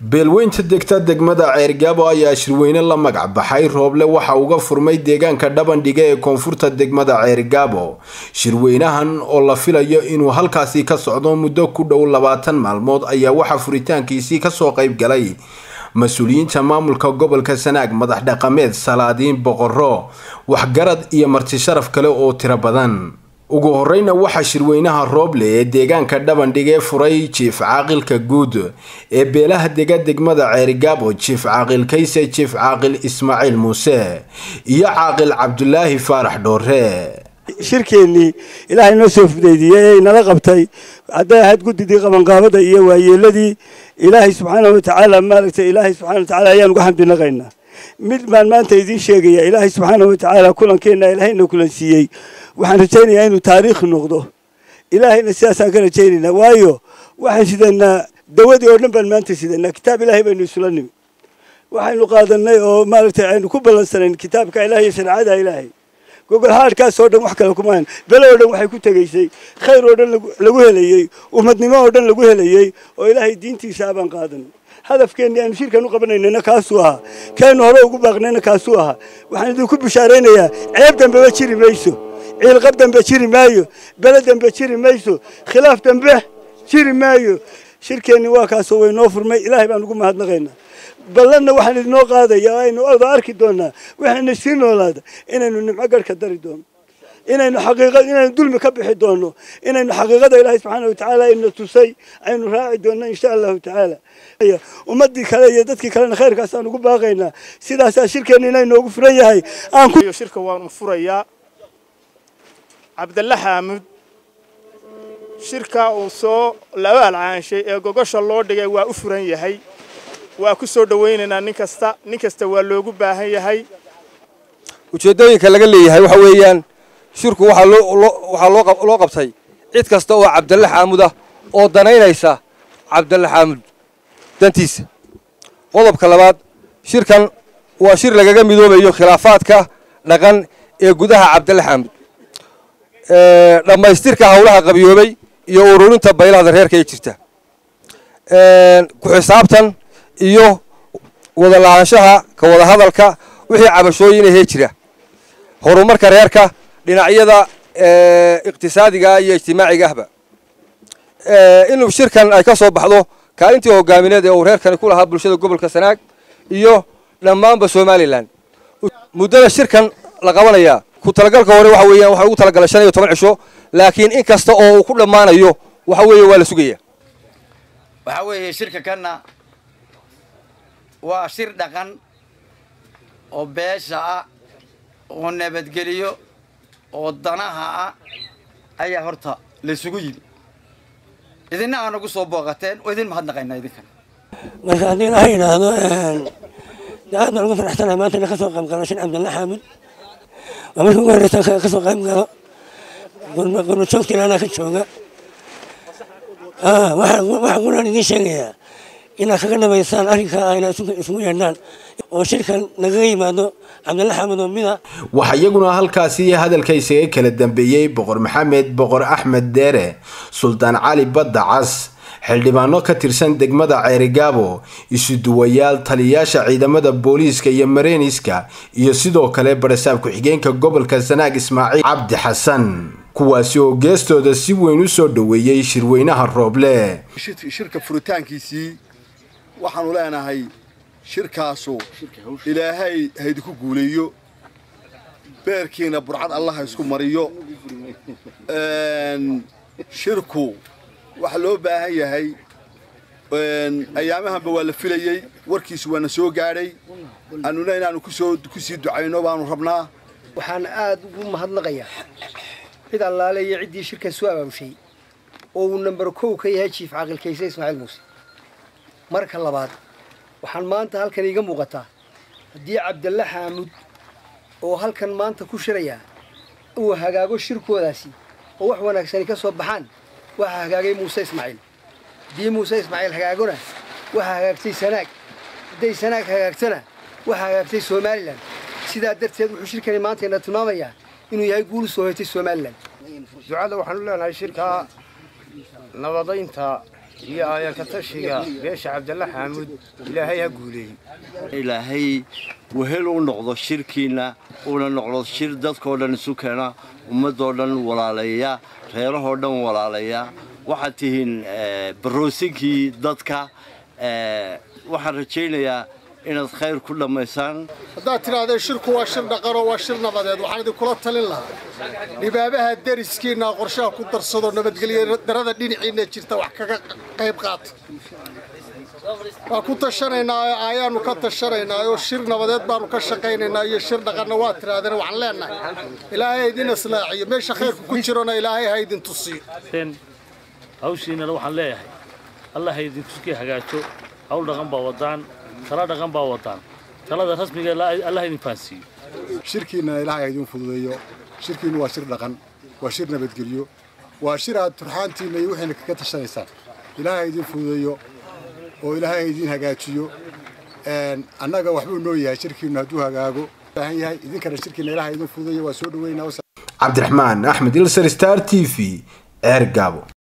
beelweynta degta degmada ceergaabo ayaa shirweyne la magac baxay rooble waxa uga furmay deegaanka dhabandhiga ee koonfurta degmada ceergaabo shirweynahan oo la filayo inuu halkaasi ka socdo muddo ku dhow labaatan maalmood ayaa waxaa furitaankiisii kasoo qayb galay mas-uuliyiinta maamulka gobolka sanaag madax dhaqameed salaadiin boqorro waxgarad iyo marti sharaf kale oo tiro badan ugu horeyna waxaa shirweynaha rooble ee deegaanka dhabandhigee furay jiif caaqilka guud ee beelaha dega degmada ceerigaabo jiif caaqil kayse jiif caaqil ismaaciil muuse iyo caaqil cabdulaahi faarax dhoore shirkeennii ilaahay noo soo fudeydiyey ee inala qabtay hadday ahayd guddidii qabanqaabada iyo waayeeladii ilaahay subxaanahu watacaala maaragtay ilaahay subxana watacaala ayaan uga xamdinaqaynaa mid baan maanta idiin sheegaya ilaahay subxaanahu watacaala kulankeenna ilaahayna kulansiiyey waxaan rajaynayaa inuu taariikh noqdo ilaahayna sidaasaan ka rajaynaynaa waayo waxaan sidanaa dawadii oo dhan baan maanta sidanaa kitaab ilaahay baynu isula nimi waxaynu qaadanay oo maaragtay aynu ku ballansanayn kitaabka ilaah iyo shareecada ilaahay gogol haadhkaas oo dhan wax kale kumaan bele oo dhan waxay ku tegaysay khayr oo dhan lagu helayey ummadnimo oo dhan lagu helayey oo ilaahay diintiisa abaan qaadanay hadafkeenni aynu shirkan u qabanaynana kaasuu ahaa kaynu hore ugu baaqnayna kaasuu ahaa waxaan idinku bishaaraynayaa ceeb dambeba jiri mayso ciilqab dambe jiri maayo bele dambe jiri mayso khilaaf dambe jiri maayo shirkeenni waa kaasoo waynoo furmay ilaahay baan ugu mahadnaqaynaa ballanna waxaan idinoo qaadaya oo aynu oda arki doonaa waxayna sii noolaada inaynu nimco garhka dari doono inaynu xaqiiqa inaynu dulmi ka bixi doono inaynu xaqiiqada ilaahay subxaana watacaala ina tusay aynu raaci doonno insha allahu tacaala ummadii kale iyo dadkii kalena khayrkaasaan ugu baaqaynaa sidaasaa shirkeenna inay noogu furan yahay shirka waanu furayaa cabdalle xaamud shirka uu soo laba alcaanshay ee gogosha loo dhigay waa u furan yahay waa ku soo dhowaynaynaa nin kasta nin kasta waa loogu baahan yahay ujeeddooyinka laga leeyahay waxa weeyaan shirku waxaa loo qabtay cid kasta oo cabdalle xaamud ah oo danaynaysa cabdalle xaamud dantiisa qodobka labaad shirkan waa shir lagaga midoobayo khilaafaadka dhaqan ee gudaha cabdalle xaamud dhammaystirka howlaha qabiyoobay iyo ururinta baylahda reerka ee jirta ku xisaabtan iyo wada lahaanshaha ka wada hadalka wixii cabashooyin ahee jira horumarka reerka dhinacyada iqtisaadiga iyo ijtimaaciga ahba inuu shirkan ay ka soo baxdo kaalintii hogaamineed ee uu reerkani ku lahaa bulshada gobolka sanaag iyo dhammaanba somalilan muddada shirkan la qabanayaa ku talagalka hore waxa weeyaan waxaa ugu talagalay shan iyo toban cisho laakiin in kasta oo uu ku dhammaanayo waxa weeye waa la sugaya waxaa weeye shirka kanna waa shir dhaqan oo beesha ah oo nabadgeliyo oo danaha ah ayaa horta laysugu yimi idinna aa nagu soo booqateen oo idin mahadnaqaynaa idinkan marka haddii laha yidhaahdo aad baan ugu faraxsanahay maanta ina ka soo qayb galo shin cabdalla xaamud waa markii ugu horreysa ka soo qayb galo qurba joogta ilaanaa ka jooga waxaa quraan idiin sheegayaa inaad kaga dhamaysaan arrinka ayna isugu yeedhaan oo shirkan nagaga yimaado cabdalla xaamud oo mida waxaa iyaguna halkaasi hadalka isaga kala dambeeyey boqor maxamed boqor axmed deere suldaan cali badda cas xildhibaano ka tirsan degmada ceerigaabo isuduwayaal taliyayaasha ciidamada booliiska iyo mareyniska iyo sidoo kale barasaab ku-xigeenka gobolka sanaag ismaaciil cabdi xasan kuwaasi oo geestooda si weyn u soo dhoweeyey shirweynaha rooble shirka furitaankiisii waxaanu leenahay shirkaasu ilaahay haydinku guuleeyo beerkiina burcad allaha isku mariyo shirku waxa loo baahan yahay ayaamahanba waa la filayey warkiisu waana soo gaadhay annuna inaannu ku sii ducayno baanu rabnaa waxaan aad ugu mahadnaqayaa cid allaale iyo ciddii shirkan soo abaabushay oo uu namber kow ka yahay jiif caaqil kayse ismaaciil muuse marka labaad waxaan maanta halkan iiga muuqataa haddii cabdalle xaamud oo halkan maanta ku shirayaa uu hagaago shirkoodaasi oo wax wanaagsani ka soo baxaan waxaa hagaagay muuse ismaaciil haddii muuse ismaaciil hagaagona waxaa hagaagtay sanaag hadday sanaag hagaagtana waxaa hagaagtay somalilan sidaa darteed wuxuu shirkani maanta ina tilmaamayaa inuu yahay guul soo hoytay somalilan ducada waxaanu leenahay shirkaa nabadaynta iyo aayanka tashiga beesha cabdalla xaamuud ilaahay ha guuleeyey ilaahay wehel u noqdo shirkiinna uuna noqdo shir dadkoo dhan isu keena ummadoo dhan walaaleeya reerahoo dhan walaaleeya waxaad tihiin baroosinkii dadka waxaan rajaynayaa inaad khayr ku dhammaysaan haddaad tidhaahdee shirku waa shir dhaqanoo waa shir nabadeed waxaan idinkula talin lahaa dhibaabaha deriskiinna qorshaha ku darsado nabadgelyo darada dhinaciinna jirta wax kaga qayb qaata waa ku tashanaynaa ayaanu ka tashanaynaa oo shir nabadeed baanu ka shaqaynaynaa iyo shir dhaqanna waa tidhaahdeen waxaan leenahay ilaahay ha idin islaaxiyo meesha khayrku ku jirona ilaahay ha idin tusiyo hawshiinana waxaan leeyahay allah ha idinkuskii hagaajo hawl dhaqan baa wadaan tala dhaqan baa wadaan talada rasmiga allah idin fahansiiyo shirkiinna ilaahay ha idin fududeeyo shirkiinnu waa shir dhaqan waa shir nabadgelyo waa shir aad turxaantiinna iyo wixiina kaga tashanaysaan ilaahay ha idin fududeeyo oo ilaahay ha idin hagaajiyo annaga waxbuu noo yahay shirkiinnu hadduu hagaago baahan yahay idinkana shirkiinna ilaahay ha idin fududeeyo waa soo dhaweynaa cabdiraxmaan axmed ilsar star t v ceer gaabo